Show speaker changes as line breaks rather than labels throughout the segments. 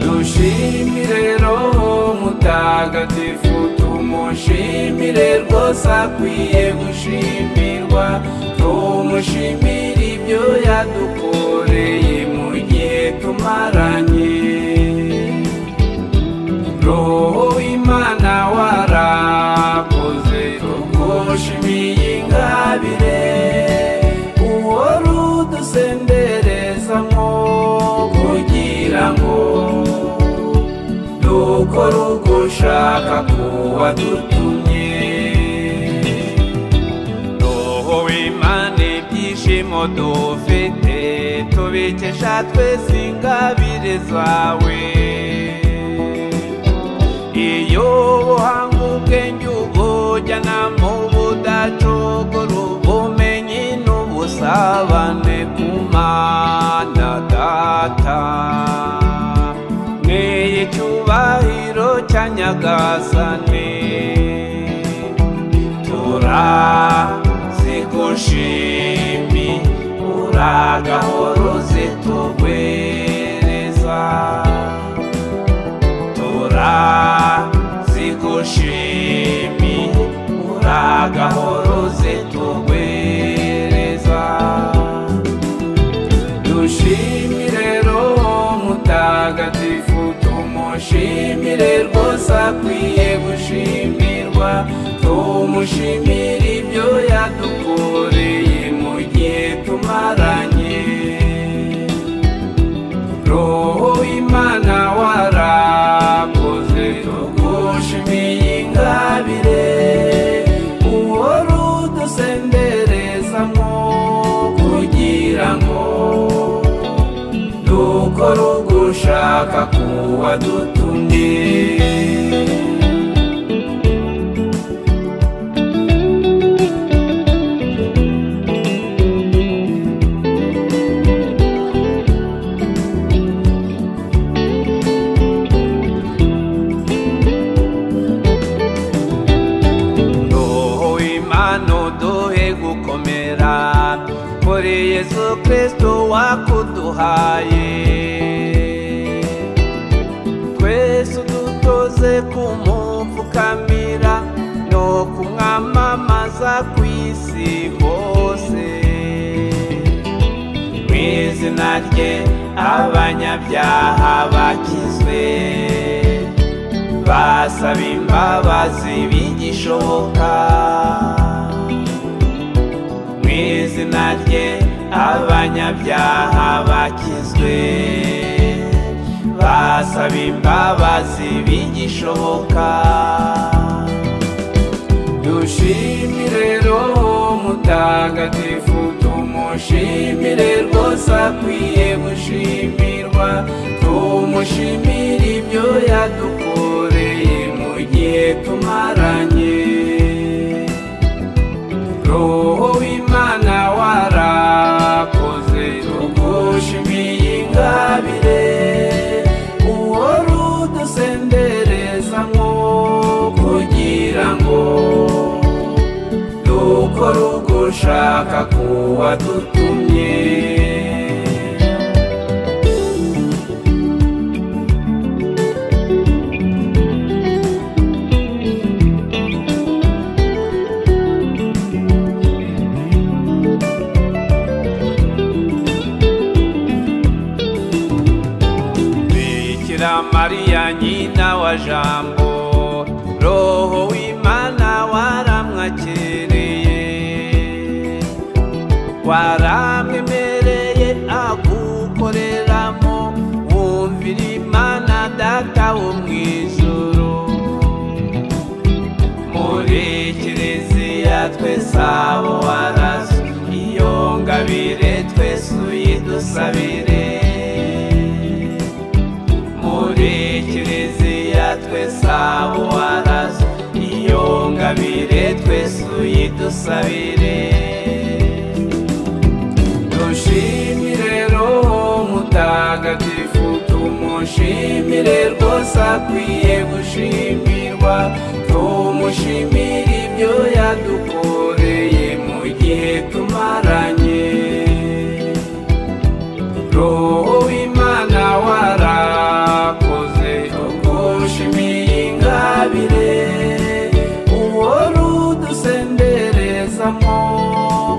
dushimire roho mutagatifu tumushimire rwose akwiye gushimirwa tumushimire ibyo yadukoreye mu gihe tumaranye roho w'imana warakoze tugushimiye ingabire uhora udusenderezamo kugira ngo dukora uko ushaka kuba dutumye roho w'imana ibyishimo dufite tubikesha twese ingabire zawe iyo buhanga ubwenge ubujyana mu budacogora ubumenyi n'ubusabane ku mana data neye icyubahiro cya nyagasane turazigushimi uragahora uzitugwereza turazigushimi uragahora uzitugwereza dushimire roho mutagatifu tumushimire rwose akwiye gushimirwa tumushimire ibyo yadukoreye mu gihe tumaranye roho imana warakoze tugushimiye ingabire uhora udusenderezamo kugira ngo dukore uko ushaka kuba dutumye roho w'imana uduhe gukomera kuri yesu kristo wakuduhaye twese udutoze kumupfukamira no kumwamamaza ku isi hose mu izina rye abanyabyaha bakizwe basaba imbabazi bigishoboka mu izina rye abanyabyaha bakizwe basaba imbabazi bigishoboka dushimire roho mutagatifu tumushimire rwose akwiye gushimirwa tumushimire ibyo yadukoreye mu gihe tumaranye roho w'imana warakoze tugushimiye ingabire uhora udusenderezamo kugira ngo dukore uko ushaka kuba dutumye bikira mariya nyina wa jambo roho w'imana waramwakereye waramwemereye agukoreramo wumvira imana data wo mu ijuru muri kiliziya twese abo warazo iyo ngabire twese uyidusabire muri kiliziya twese abo warazo iyo ngabire twese uyidusabire dushime tumushimire rwose akwiye gushimirwa tumushimire ibyo yadukoreye mu gihe tumaranye roho w'imana warakoze ugushimiye ingabire uwo rudusenderezamo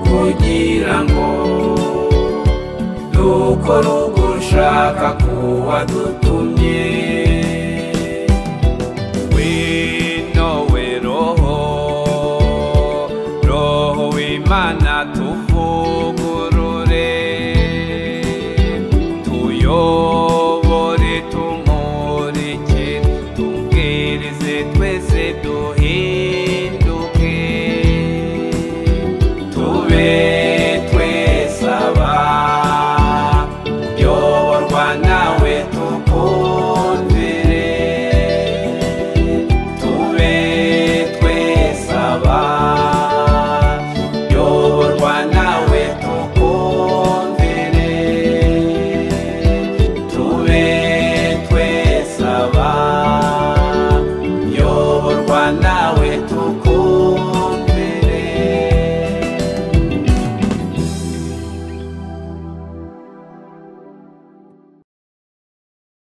kugira ngo dukore ugushaka k'uwadutumye